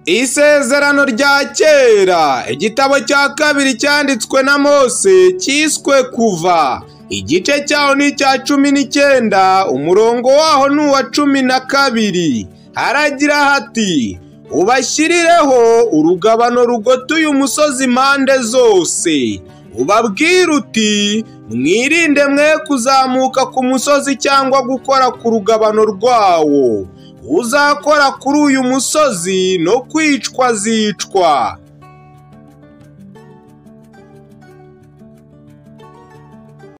Isezerano rya kera igitabo cya kabiri cyanditswe na Mose cyiswe kuva igice cyaho ni icya cumi n'icyenda umurongo waho ni uwa cumi na kabiri haragira hati ubashyirireho urugabano rugotuye umusozi impande zose ubabwire uti mwirinde mwe kuzamuka ku musozi cyangwa gukora ku rugabano rwawo uzakora kuri uyu musozi no kwicwa azicwa